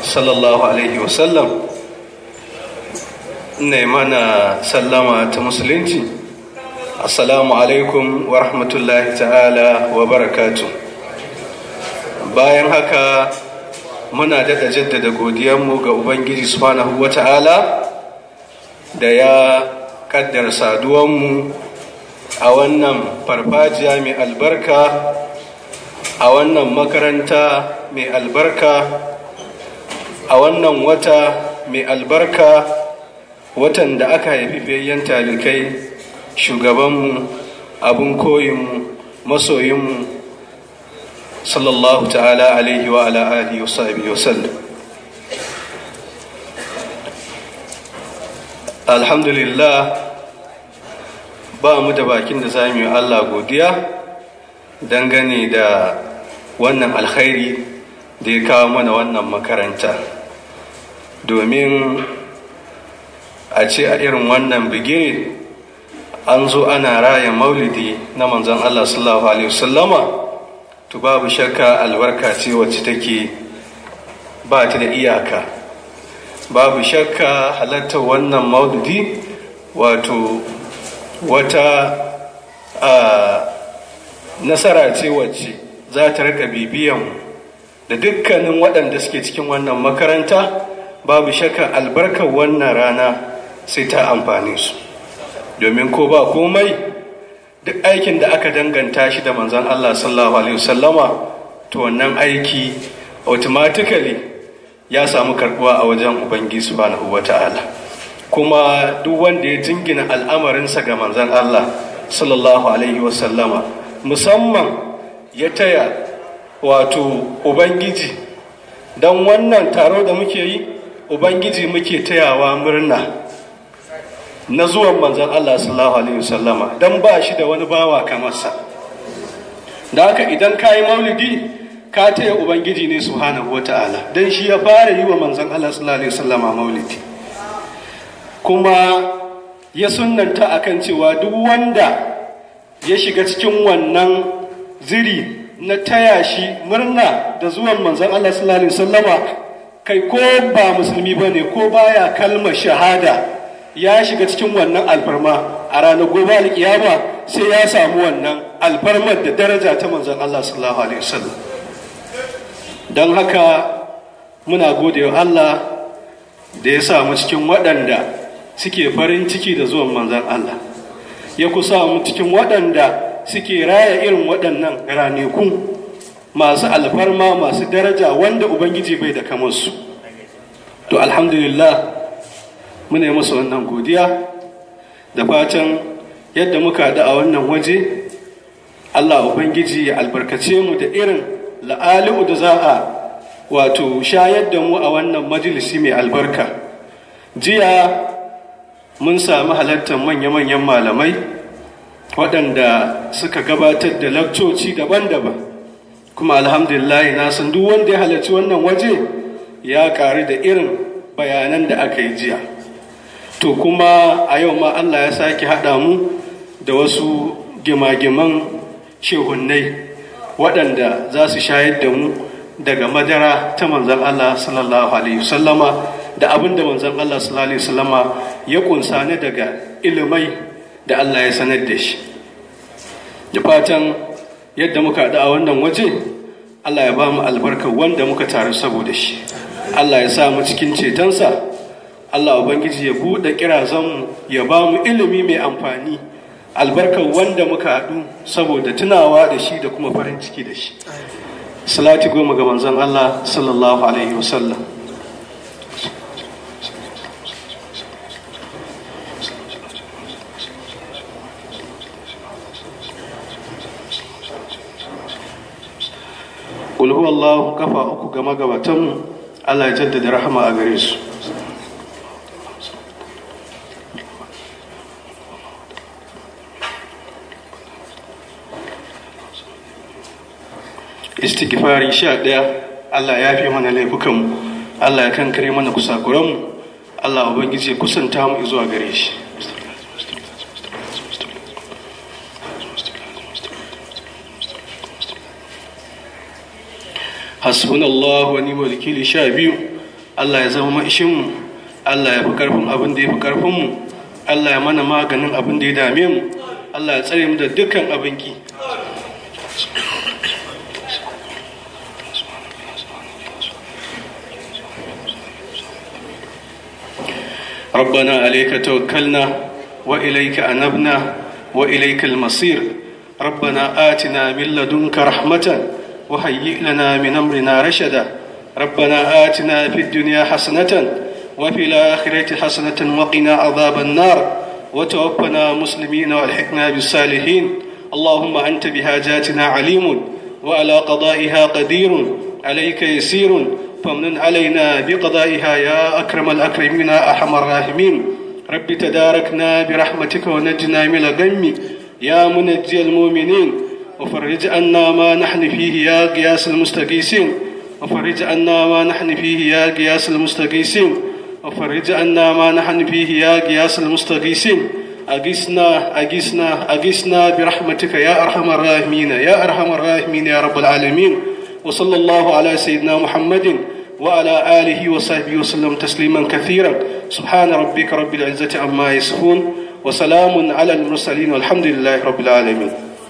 sallallahu alaihi wasallam ne mana sallama ta musulunci assalamu alaikum wa rahmatullahi ta'ala wa barakatu bayan haka muna daɗa jaddada godiyanmu ga ubangiji subhanahu wa ta'ala da ya kaddara saduwanmu a wannan farfajiya mai albarka a wannan makaranta mai albarka a wannan wata mai albarka watan da aka haifi fiyayyen talikai shugabanmu abin koyinmu masoyinmu sallallahu ta'ala alaihi wa ala alihi wa sahbihi wa sallam alhamdulillah ba mu da bakin da za mu yi Allah godiya dangane da wannan alkhairi da ya kawo mana wannan makaranta domin a ce a irin wannan bigire an zo ana raya maulidi na manzon Allah sallallahu alaihi wasallama to babu shakka albarka ce wacce take ba ta da iyaka babu shakka halartar wannan maulidi wato wata nasara ce wacce za ta rika bibiyan da dukkanin waɗanda suke cikin wannan makaranta babu shakka albarkar wannan rana sai ta amfani su domin ko ba komai duk aikin da aka danganta shi da manzan Allah sallallahu alaihi wasallama to wannan aiki automatically ya samu karbuwa a wajen ubangiji subhanahu wata'ala kuma duk wanda ya jingina al'amarinsa ga manzan Allah sallallahu alaihi wasallama musamman ya taya wato ubangiji don wannan taro da muke yi ubangiji muke tayawa murna na zuwan manzan Allah sallallahu alaihi wasallama don ba shi da wani bawa kamarsa da haka idan ka yi maulidi ka taya ubangiji ne subhanahu wa ta'ala don shi ya fara yi wa manzan Allah sallallahu alaihi wasallama maulidi kuma ya sunanta akan cewa duk wanda ya shiga cikin wannan ziri na taya shi murna da zuwan manzan Allah sallallahu alaihi wasallama kai ko ba musulmi bane ko baya kalmar shahada ya shiga cikin wannan alfarma a ranar gobe alkiyama sai ya samu wannan alfarmar da daraja ta manzon Allah sallallahu alaihi wasallam don haka muna gode wa Allah da ya samu cikin waɗanda suke farin ciki da zuwan manzon Allah ya kusa mu cikin waɗanda suke raya irin waɗannan ranaku masu alfarma masu daraja wanda ubangiji bai da kamarsu to alhamdulillah muna yi masa wannan godiya da fatan yadda muka haɗu a wannan waje allah ubangiji ya albarkace mu da irin la'ali'u da za a wato shayar da mu a wannan majalisi mai albarka jiya mun sami halartar manya-manyan malamai waɗanda suka gabatar da lakcoci daban-daban kuma alhamdulillah na san duk wanda ya halarci wannan waje ya ƙari da irin bayanan da aka yi jiya to kuma a yau ma Allah ya sake haɗa mu da wasu gimagiman shehunnai waɗanda za su shayar da mu daga madara ta manzan Allah sallallahu alaihi wasallama da abin da manzan Allah sallallahu alaihi wasallama ya kunsa ne daga ilimai da Allah ya sanar da shi da fatan yadda muka haɗu a wannan waje Allah ya ba mu albarkar wanda muka taru saboda shi Allah ya sa mu cikin cetonsa Allah Ubangiji ya buɗe kirazanmu ya ba mu ilimi mai amfani albarkar wanda muka haɗu saboda tunawa da shi da kuma farin ciki da shi salati goma ga manzon Allah sallallahu alaihi wasallam Kul huwallahu kafa uku ga magabatanmu Allah ya jaddada rahama a gare su istighfari sha ɗaya Allah ya fi mana laifukanmu Allah ya kankare mana kusakuranmu Allah ubangiji ya kusanta mu zuwa gare shi hasbunallahu wa ni'mal wakili sha biyu Allah ya zama mu Allah ya fi karfin abin da ya fi karfinmu Allah ya mana maganin abin da ya dame mu Allah ya tsare mu da dukkan abin ki ربنا عليك توكلنا وإليك أنبنا وإليك المصير ربنا آتنا من لدنك رحمة وهيئ لنا من أمرنا رشدا ربنا آتنا في الدنيا حسنة وفي الآخرة حسنة وقنا عذاب النار وتوفنا مسلمين والحقنا بالصالحين اللهم أنت بحاجاتنا عليم وعلى قضائها قدير عليك يسير فمن علينا بقضائها يا أكرم الأكرمين أرحم الراحمين رب تداركنا برحمتك ونجنا من الغم يا منجي المؤمنين وفرج عنا ما نحن فيه يا قياس المستقيسين وفرج عنا ما نحن فيه يا قياس المستقيسين وفرج عنا ما نحن فيه يا قياس المستغيثين أقسنا أقسنا أقسنا برحمتك يا أرحم الراحمين يا أرحم الراحمين يا رب العالمين وصلى الله على سيدنا محمد وعلى آله وصحبه وسلم تسليما كثيرا سبحان ربك رب العزة عما يصفون وسلام على المرسلين والحمد لله رب العالمين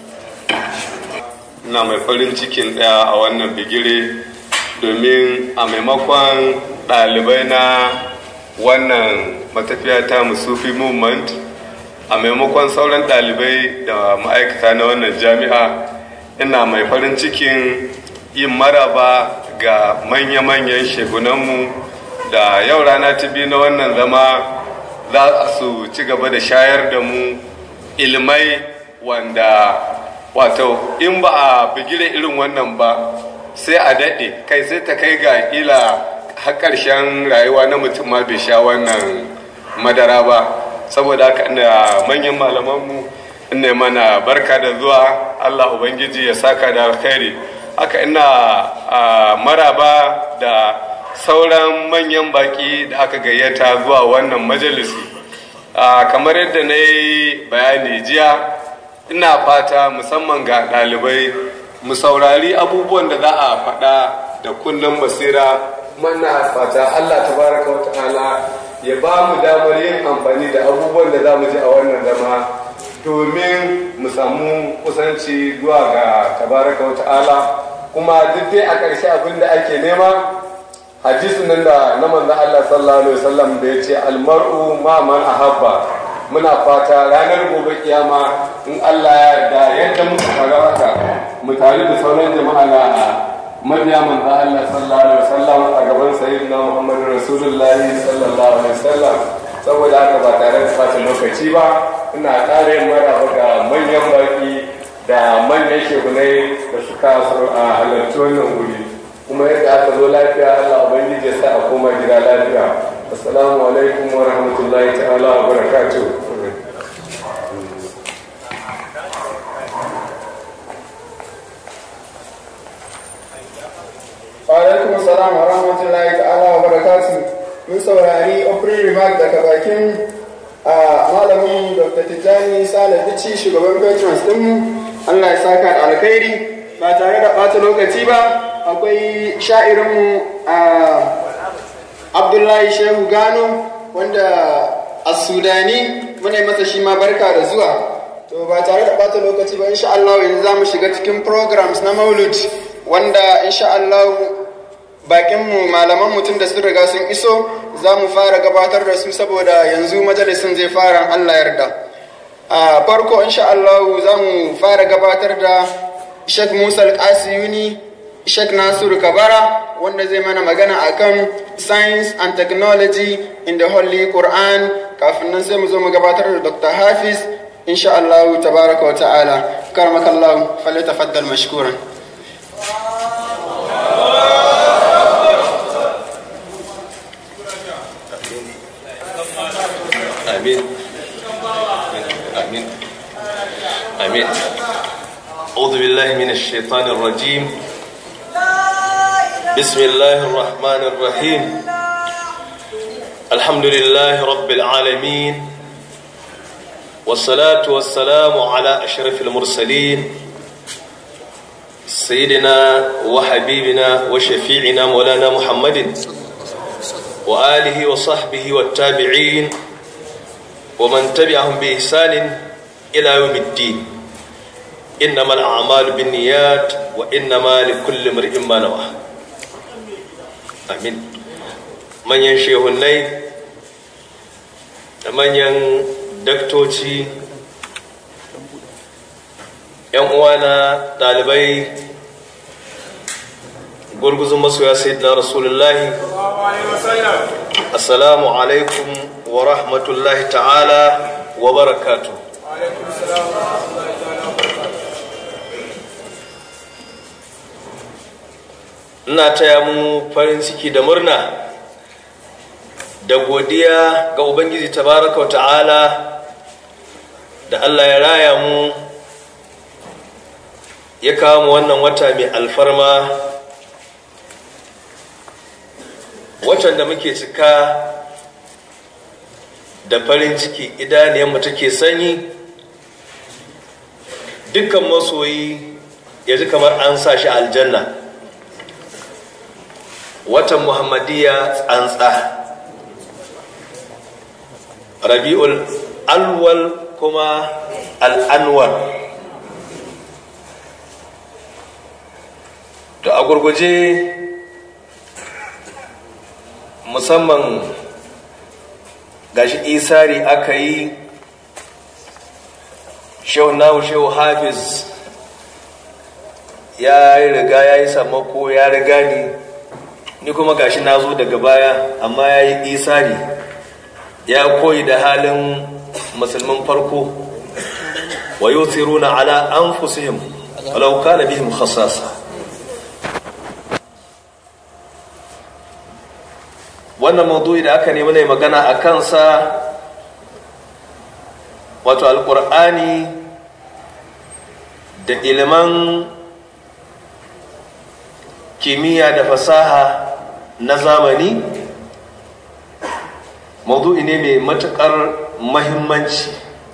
ina mai farin cikin ɗaya a wannan bigire domin a maimakon ɗalibai na wannan matafiya ta musufi movement a maimakon sauran ɗalibai da ma'aikata na wannan jami'a ina mai farin cikin yin maraba ga manya-manyan shegunanmu da yau rana ta biyu na wannan zama za su ci gaba da shayar da mu ilmai wanda wato in ba a bigire irin wannan ba sai a daɗe kai sai ta kai ga ila har ƙarshen rayuwa na mutum ma bai sha wannan madara ba saboda haka ina manyan malamanmu ina mana barka da zuwa allah ubangiji ya saka da alkhairi haka ina maraba da sauran manyan baki da aka gayyata zuwa wannan majalisi kamar yadda na yi bayani jiya ina fata musamman ga ɗalibai mu saurari abubuwan da za a faɗa da kunnen basira mana fata Allah tabaraka wa ta'ala ya ba mu damar yin amfani da abubuwan da za mu ji a wannan zama domin mu samu kusanci zuwa ga tabaraka wa ta'ala kuma duk dai a ƙarshe abin da ake nema hadisin nan da na manzo Allah sallallahu alaihi wasallam da ya ce almar'u ma man ahabba muna fata ranar gobe kiyama in Allah ya yarda yadda muka fara haka mu tare da sauran jama'a na mabiya manzo Allah sallallahu alaihi wasallam a gaban sayyidina Muhammad Rasulullahi sallallahu alaihi wasallam saboda haka ba tare da fata lokaci ba ina ƙara yin maraba ga manyan baki da manyan shekunai da suka a halarci wannan wuri kuma yadda aka zo lafiya Allah ubangiji ya sa a koma gida lafiya assalamu alaikum wa rahmatullahi ta'ala wa barakatuh alaikum salam wa rahmatullahi ta'ala wa barakatu mun saurari opening remark daga bakin a malamin dr tijjani sale bici shugaban patrons dinmu allah ya saka da alkhairi ba tare da ɓata lokaci ba akwai sha'irinmu a abdullahi shehu gano wanda a sudani muna masa shi ma barka da zuwa to ba tare da ɓata lokaci ba insha Allah yanzu za mu shiga cikin programs na maulud wanda insha Allah bakinmu malaman mutum da sun riga sun iso za mu fara gabatar da su saboda yanzu majalisin zai fara Allah yarda a farko insha Allah za mu fara gabatar da Sheikh Musa Al-Qasiyuni Sheikh Nasir Kabara wanda zai mana magana akan science and technology in the Holy Quran kafin nan sai mu zo mu gabatar da Dr. Hafiz insha Allah tabaraka wa ta'ala karmakallahu falyatafaddal mashkuran آمين آمين آمين أعوذ بالله من الشيطان الرجيم بسم الله الرحمن الرحيم الحمد لله رب العالمين والصلاة والسلام على أشرف المرسلين سيدنا وحبيبنا وشفيعنا مولانا محمد وآله وصحبه والتابعين ومن تبعهم بإحسان إلى يوم الدين إنما الأعمال بالنيات وإنما لكل امرئ ما نوى آمين من ينشيه الليل من ين daktoci yan uwana ɗalibai gurguzun masoya sayyidina rasulullahi assalamu alaikum wa rahmatullahi ta'ala wa barakatu ina taya mu farin ciki da murna da godiya ga ubangiji tabaraka wa ta'ala da allah ya raya mu ya kawo mu wannan wata mai alfarma watan da muke cika da farin ciki idaniyarmu take sanyi dukkan masoyi ya ji kamar an sa shi aljanna watan muhammadiyya tsantsa rabi'ul alwal kuma al'anwar to a gurguje musamman gashi isari aka yi shehu nahu shehu hafiz ya yi riga ya yi sammako ya riga ni ni kuma gashi na zo daga baya amma ya yi isari ya koyi da halin musulmin farko wa yuthiruna ala anfusihim walau kana bihim khasasa wannan maudu'i da aka nemi ne magana a kansa wato alkur'ani da iliman kimiyya da fasaha na zamani maudu'i ne mai matuƙar mahimmanci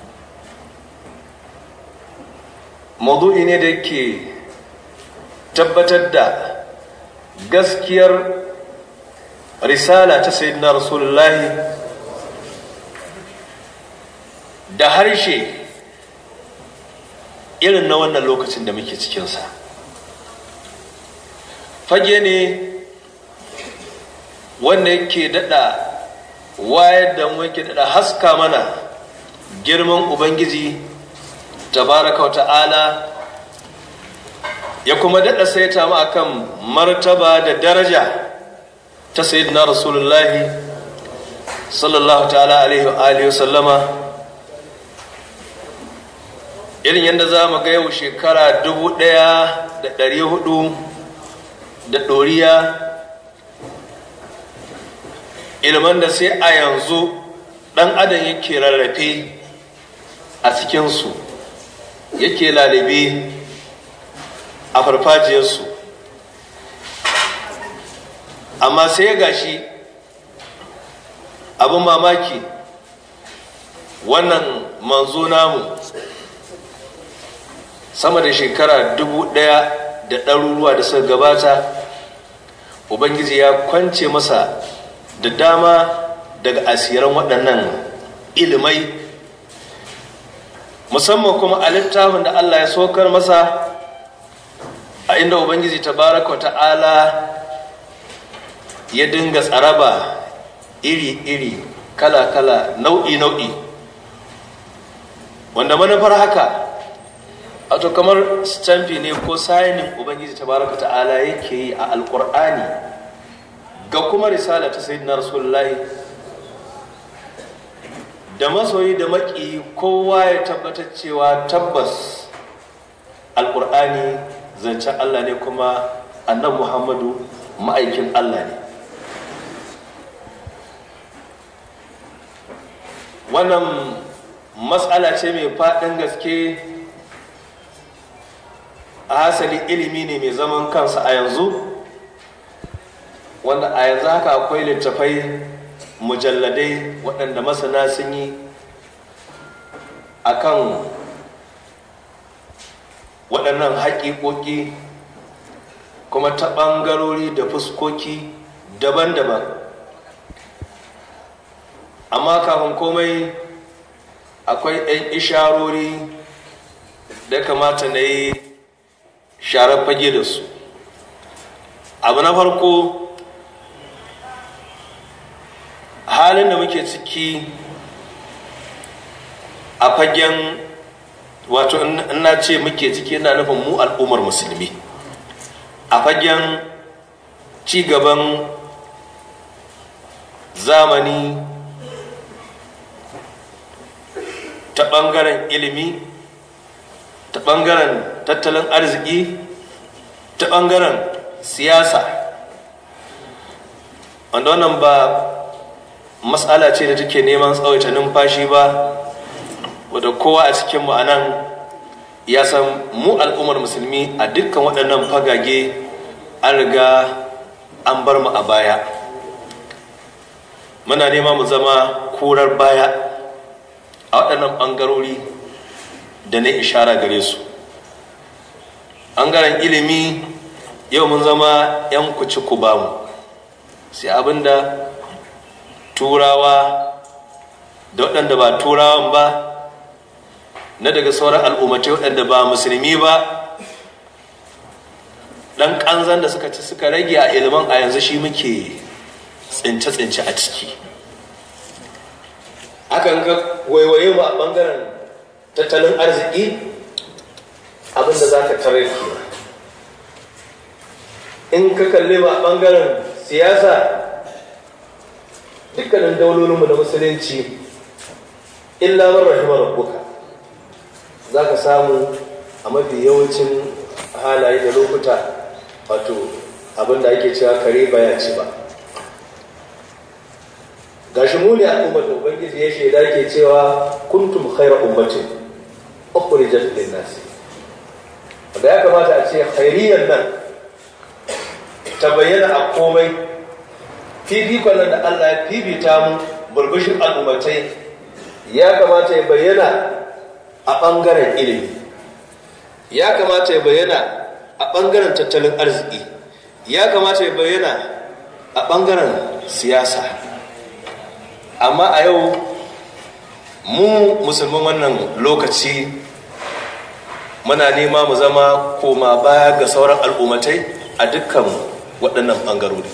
maudu'i ne da ke tabbatar da gaskiyar risala ta sayyidina rasulullahi da harshe irin na wannan lokacin da muke cikinsa fage ne wanda yake dada wayar da mu yake dada haska mana girman ubangiji tabaraka ta'ala ya kuma dada saita mu akan martaba da daraja ta sayyidina rasulullahi sallallahu ta'ala alaihi wa alihi sallama irin yadda za mu ga yau shekara dubu ɗaya da ɗari hudu da ɗoriya ilman da sai a yanzu ɗan adam yake rarrafe a cikinsu yake lalibe a farfajiyarsu amma sai ya gashi abin mamaki wannan manzo namu sama da shekara dubu ɗaya da ɗaruruwa da suka gabata ubangiji ya kwance masa da dama daga asiran waɗannan ilimai musamman kuma a littafin da allah ya sokar masa a inda ubangiji tabaraka ta'ala ya dinga tsaraba iri-iri kala-kala nau'i-nau'i wanda manufar haka wato kamar stamfi ne ko sayanin ubangiji tabaraka ta'ala yake yi a alkur'ani ga kuma risala ta sayyidina rasulullahi da masoyi da maki kowa ya tabbatar cewa tabbas alkur'ani zancen allah ne kuma annan muhammadu ma'aikin allah ne wannan matsala ce mai faɗin gaske a hasali ilimi ne mai zaman kansa a yanzu wanda a yanzu haka akwai littafai mujalladai waɗanda masana sun yi akan waɗannan haƙiƙoƙi kuma ta ɓangarori da fuskoki daban-daban amma kafin komai akwai 'yan isharori da kamata na yi sharar fage da su abu na farko halin da muke ciki a fagen wato in na ce muke ciki na nufin mu al'ummar musulmi a fagen cigaban zamani ta ɓangaren ilimi ta ɓangaren tattalin arziki ta ɓangaren siyasa wanda wannan ba matsala ce da take neman tsawaita numfashi ba wadda kowa a cikin mu anan ya san mu al'ummar musulmi a dukkan waɗannan fagage an riga an bar mu a baya muna nema mu zama kurar baya a waɗannan ɓangarori da na ishara gare su ɓangaren ilimi yau mun zama 'yan kuci ku bamu sai abinda turawa da waɗanda ba turawan ba na daga sauran al'ummatai waɗanda ba musulmi ba ɗan ƙanzan da suka ci suka rage a ilimin a yanzu shi muke tsince-tsince a ciki hakan ga waiwaye mu a ɓangaren tattalin arziki abinda za ka tarar ke in ka kalli mu a ɓangaren siyasa dukkanin daulolinmu na musulunci illa man rahimar rabbuka za ka samu a mafi yawancin halaye da lokuta wato abinda ake cewa kare baya ci ba gashi mu ne al'ummar da ubangiji ya shaida ke cewa kuntum khaira ummatin ukhrijat lin nas da ya kamata a ce khairiyan nan ta bayyana a komai fifikon nan da Allah ya fifita mu burbushin al'ummatai ya kamata ya bayyana a ɓangaren ilimi ya kamata ya bayyana a ɓangaren tattalin arziki ya kamata ya bayyana a ɓangaren siyasa amma a yau mu musulman wannan lokaci muna nema mu zama koma baya ga sauran al'ummatai a dukkan waɗannan ɓangarori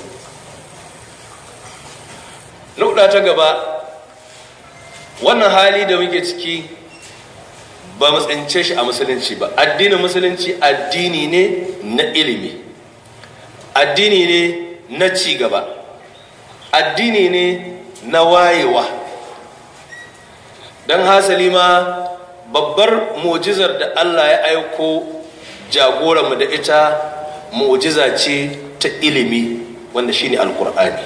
nuɗa ta gaba wannan hali da muke ciki ba mu tsince shi a musulunci ba addinin musulunci addini ne na ilimi addini ne na cigaba addini ne na wayewa don hasali ma babbar mujizar da allah ya aiko jagoranmu da ita mujiza ce ta ilimi wanda shine alkur'ani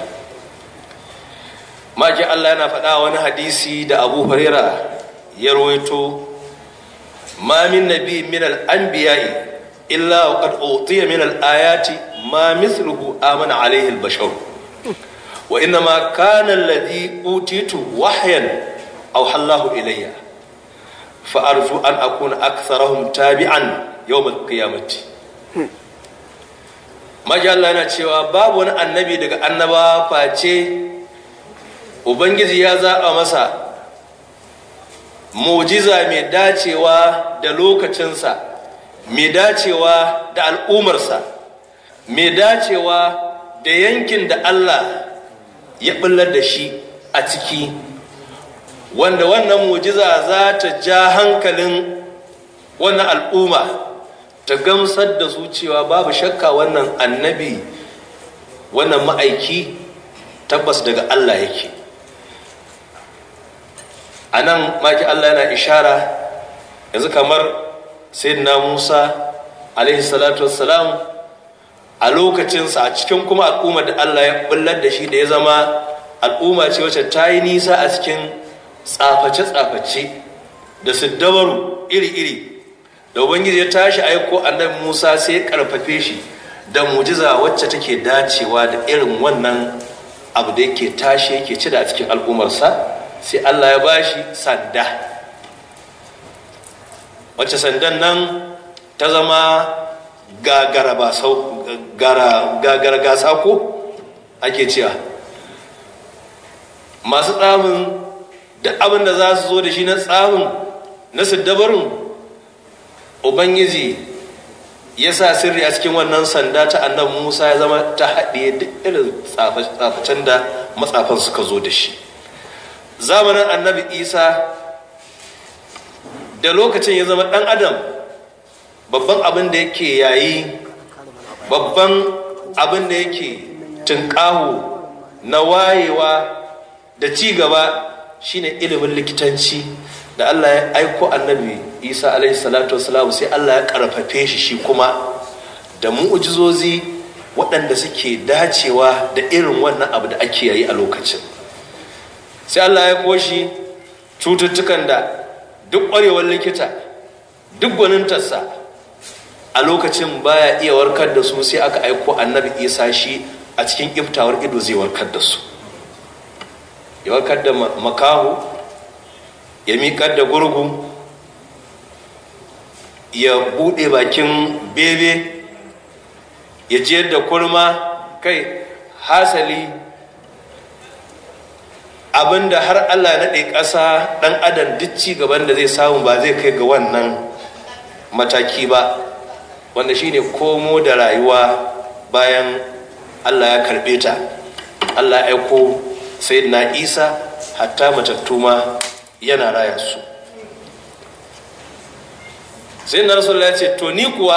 maki allah yana faɗa wani hadisi da abu huraira ya rawaito ma min nabi min al-anbiya'i illa wa qad utiya min al-ayati ma mithluhu amana alayhi al-bashar wa inna ma kana alladhi utitu wahyan aw hallahu ilayya fa arju an akuna aktharahum tabi'an yawm al-qiyamati maki allah yana cewa babu wani annabi daga annaba face ubangiji ya zaɓa masa mujiza mai dacewa da lokacinsa mai dacewa da al'umarsa mai dacewa da yankin da allah ya ɓullar da shi a ciki wanda wannan mujiza za ta ja hankalin wannan al'umma ta gamsar da su cewa babu shakka wannan annabi wannan ma'aiki tabbas daga allah yake a nan maki Allah yana ishara yanzu kamar sayyidina Musa alaihi salatu wassalam a lokacinsa a cikin kuma al'umma da Allah ya bullar da shi da ya zama al'umma ce wacce ta yi nisa a cikin tsaface-tsaface da siddabaru iri-iri da ubangiji ya tashi aiko annabi Musa sai ya karfafe shi da mujiza wacce take dacewa da irin wannan abu da yake tashi yake ci da a cikin al'ummarsa sai Allah ya bashi sanda wacce sandan nan ta zama gagara gasa ko ake cewa masu tsamin duk abin da za su zo da shi na tsarin na siddabarin ubangiji ya sa sirri a cikin wannan sanda ta annabi musa ya zama ta haɗe duk irin tsafacen da matsafan suka zo da shi zamanin annabi isa da lokacin ya zama ɗan adam babban abin da yake yayi babban abin da yake tunƙaho na wayewa da ci gaba shine ilimin likitanci da Allah ya aiko annabi Isa alaihi salatu wasalam sai Allah ya karfafe shi shi kuma da mu'ujizozi waɗanda suke dacewa da irin wannan abu da ake yayi a lokacin sai Allah ya koshi cututtukan da duk ƙwarewar likita duk gwanintarsa a lokacin baya iya warkar da su sai aka aiko annabi isa shi a cikin iftawar ido zai warkar da su ya warkar da makahu ya miƙar da gurgu ya buɗe bakin bebe ya jiyar da kurma kai hasali abinda har allah naɗe ƙasa ɗan adam duk ci gaban da zai samu ba zai kai ga wannan mataki ba wanda shine komo da rayuwa bayan allah ya karɓe ta allah ya aiko na isa hatta matattu ma yana raya su sai na rasulullah ya ce to ni kuwa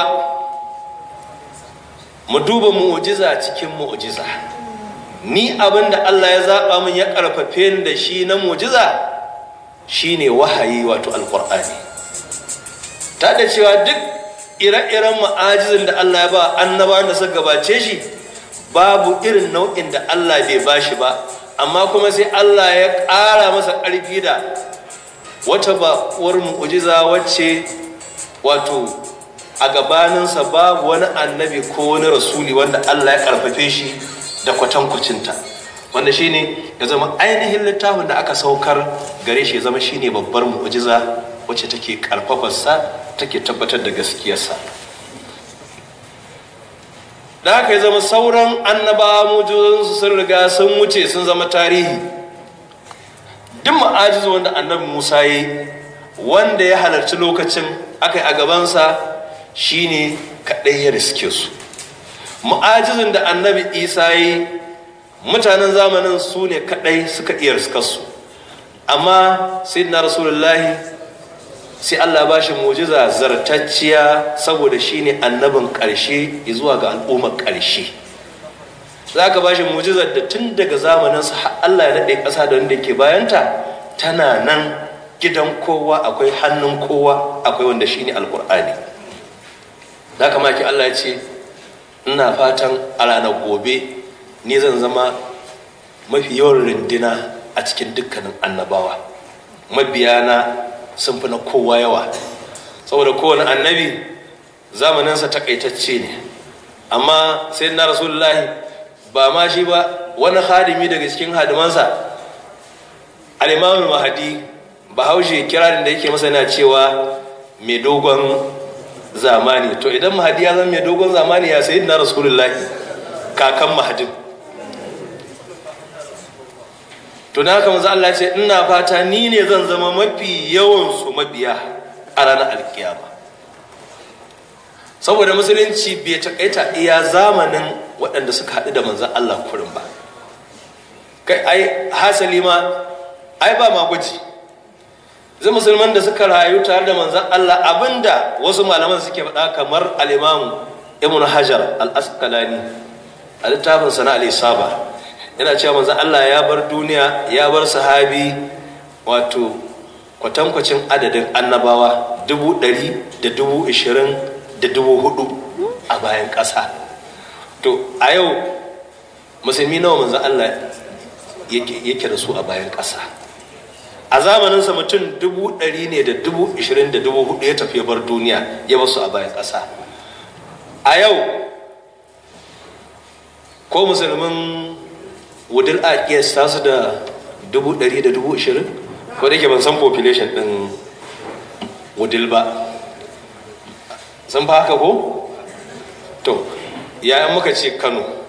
mu duba mu'ujiza cikin mu'ujiza ni abin da Allah ya zaɓa min ya ƙarfafe ni da shi na mu'ujiza shine wahayi wato alƙur'ani ta da cewa duk ire-iren ma'ajizin da Allah ya ba annabawan da suka gabace shi babu irin nau'in da Allah bai ba shi ba amma kuma sai Allah ya ƙara masa ƙarfi da wata baƙuwar mu'ujiza wacce wato a gabaninsa babu wani annabi ko wani rasuli wanda Allah ya karfafe shi da kwatankwacinta wanda shine ya zama ainihin littafin da aka saukar gare shi ya zama shine babbar mu'jiza wacce take karfafarsa take tabbatar da gaskiyarsa da haka ya zama sauran annabawa mu'jizozinsu sun riga sun wuce sun zama tarihi duk ma'ajizu wanda annabi musa ya yi wanda ya halarci lokacin aka yi a gabansa shine kaɗai ya riske su mu'ajizin da annabi isa yi mutanen zamanin su ne kaɗai suka iya riskarsu amma sai na rasulullahi sai allah ba shi mujiza zartacciya saboda shine annabin ƙarshe zuwa ga al'ummar ƙarshe za ka ba shi mujizar da tun daga zamaninsa har allah ya naɗe ƙasa da wanda ke bayanta tana nan gidan kowa akwai hannun kowa akwai wanda shine alkur'ani da kama ki Allah ya ce ina fatan a ranar gobe ni zan zama mafi yawan rindina a cikin dukkanin annabawa mabiyana sun fi na kowa yawa saboda kowane annabi zamaninsa takaitacce ne amma sai na rasulullahi ba ma shi ba wani hadimi daga cikin hadimansa al-imamul mahadi bahaushe kirarin da yake masa yana cewa mai dogon zamani to idan mahadi ya zama mai dogon zamani ya sayi na rasulullahi kakan mahadin to na haka manzo Allah ce ina fata ni ne zan zama mafi yawan su mabiya a ranar alkiyama saboda musulunci bai takaita iya zamanin waɗanda suka haɗu da manzon Allah kurin ba kai ai hasali ma ai ba ma gwaji zai musulman da suka rayu tare da manzan Allah abinda wasu malaman suke faɗa kamar al'imamu ibn hajar al-asqalani a littafin sana al-isaba yana cewa manzan Allah ya bar duniya ya bar sahabi wato kwatankwacin adadin annabawa dubu ɗari da dubu ishirin da dubu hudu a bayan ƙasa to a yau musulmi nawa manzan Allah yake da su a bayan ƙasa a zamaninsa mutum dubu ɗari ne da dubu ishirin da dubu hudu ya tafi bar duniya ya basu a bayan ƙasa a yau ko musulmin wudil a kiyasta su da dubu ɗari da dubu ishirin ko da ke ban san population ɗin wudil ba san fa haka ko to yayan muka ce kano